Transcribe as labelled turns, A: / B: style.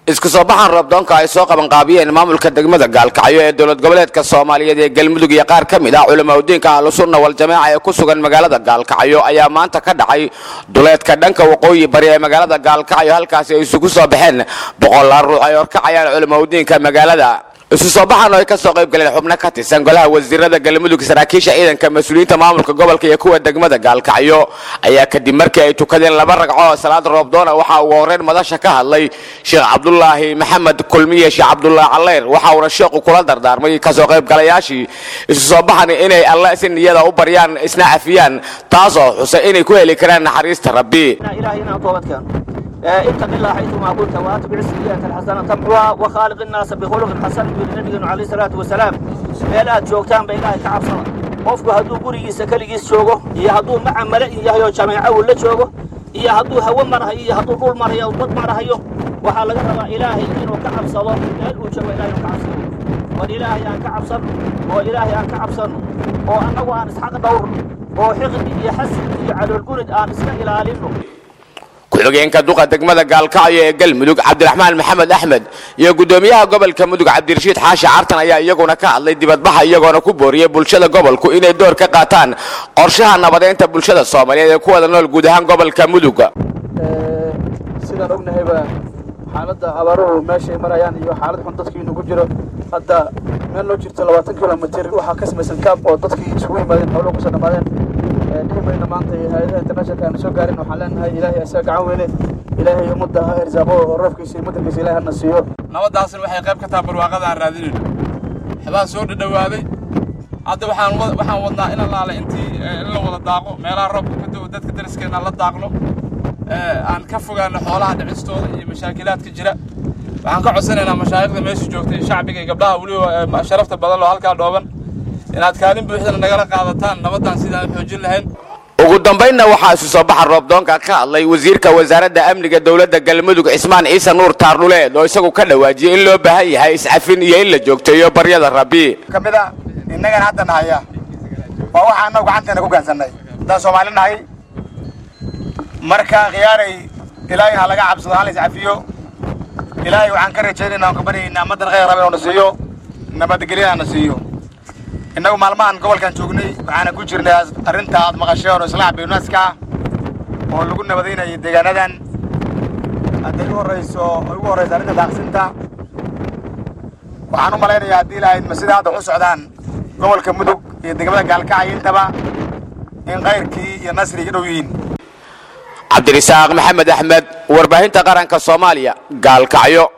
A: isku soo baxan roobdoonka ay soo qabanqaabiyeen maamulka degmada gaalkacyo ee dowlad goboleedka soomaaliyeed ee galmudug iyo qaar ka mid ah culamaudiinka ahlusunna waljamaaca ee ku sugan magaalada gaalkacyo ayaa maanta ka dhacay duleedka dhanka waqooyi bari ee magaalada gaalkacyo halkaasi ay isugu soo baxeen boqolaal ruux ay horkacayaan culamaudiinka magaalada isu soo baxan oo ay ka soo qayb galeen xubno ka tirsan golaha wasiirada galmudug saraakiisha ciidanka mas-uuliyiinta maamulka gobolka iyo kuwa degmada gaalkacyo ayaa kadib markii ay tukadeen laba ragco oo salaad roobdoona waxaa ugu horreyn madasha ka hadlay sheekh cabdulaahi maxamed kulmiye sheekh cabdulaahi caleyr waxa uuna sheekhu kula dardaarmay kasoo qaybgalayaashii isu soo baxan inay alle si niyada u baryaan isna cafiyaan taasoo xusay inay ku heli karaan naxariista rabbi
B: اتق الله حيثما كنت واتبع السيئات الحسنه تمحوها وخالق الناس بخلق حسن يقول نبينا عليه الصلاه والسلام meel aad joogtaan ba ilaahay ka cabsada qofku hadduu gurigiisa keligiis joogo iyo hadduu maca male yahay oo jameeco uu la joogo iyo hadduu hawo marahayo iyo hadduu dhul marayo bad marahayo waxaa laga rabaa ilaahay inuu ka cabsado meel uu joogo ilahay inuu ka cabsado war ilaahay aan ka cabsan oo ilaahay aan ka cabsanno oo annagu aan isxaq dhowrno oo xiqdi iyo xasid iyo caloolgurid aan iska ilaalinno
A: ku-xigeenka duqa degmada gaalkacyo ee galmudug cabdiraxmaan maxamed axmed iyo guddoomiyaha gobolka mudug cabdirashiid xaashi cartan ayaa iyaguna ka hadlay dibadbaxa iyagoona ku booriyey bulshada gobolku inay door ka qaataan qorshaha nabadeynta bulshada soomaaliyeed ee ku wada nool guud ahaan gobolka mudug
C: sidaan ognahayba xaaladda abaaruhu meeshay marayaan iyo xaalad xun dadkiinu ku jiro hadda meel loo jirto labaatan kilomitr waxaa ka samaysan kaab oo dadkii isugu yimaadeen howlo kusoo dhammaadeen dhihi mayna maanta hay-adaha internationalka aanu soo gaarin waxaan leenahay ilaahay asaga gacan weyne ilaahay ummadda ha irsaaqo oo roobkiisa iyo madankiisa ilahay hana siiyo
D: nabadaasna waxay qayb ka tahay barwaaqada aan raadinayno waxbaa soo dhadhawaaday hadda waxaan waxaan wadnaa in allaale intii in la wada daaqo meelaha roobka ka da'o dadka dariskeena la daaqno aan ka fogaano xoolaha dhicistooda iyo mashaakilaadka jira waxaan ka codsanaynaa mashaayikhda meesha joogta iyo shacbiga iyo gabdhaha weliba sharafta badan oo halkaa dhooban inaad kaalin buuxdana nagala qaadataan nabaddan sidaan xoojin lahayn
A: ugu dambaynna waxaa isu soo baxa roobdoonka ka hadlay wasiirka wasaaradda amniga dowladda galmudug cismaan ciise nuur taarnuleed oo isagu ka dhawaajiyey in loo baahan yahay iscafin iyo in la joogteeyo baryada rabbi
E: ka mid a innagana hadda nahaya waa waxa annagu gacanteena ku gansannay haddaan soomaali nahay marka khiyaaray ilaahay ha laga cabsado ha la iscafiyo ilaahay waxaan ka rajaynaynaa aan ka baryaynaa madan khayr rabe oo na siiyo nabadgelyana na siiyo innagu maalmahan gobolkan joognay waxaana ku jirnay arrinta aad maqasheen oo islaax bayunaska ah oo lagu nabadaynayay deegaanadan hadday ugu horrayso ay ugu horrayso arrinta daaqsinta waxaan u malaynayaa haddii ilaahay ma sida hadda u socdaan gobolka mudug iyo degmada gaalkacay intaba in kayrkii iyo nasrigii dhow yihiin
A: cabdirisaaq maxamed axmed warbaahinta qaranka soomaaliya gaalkacyo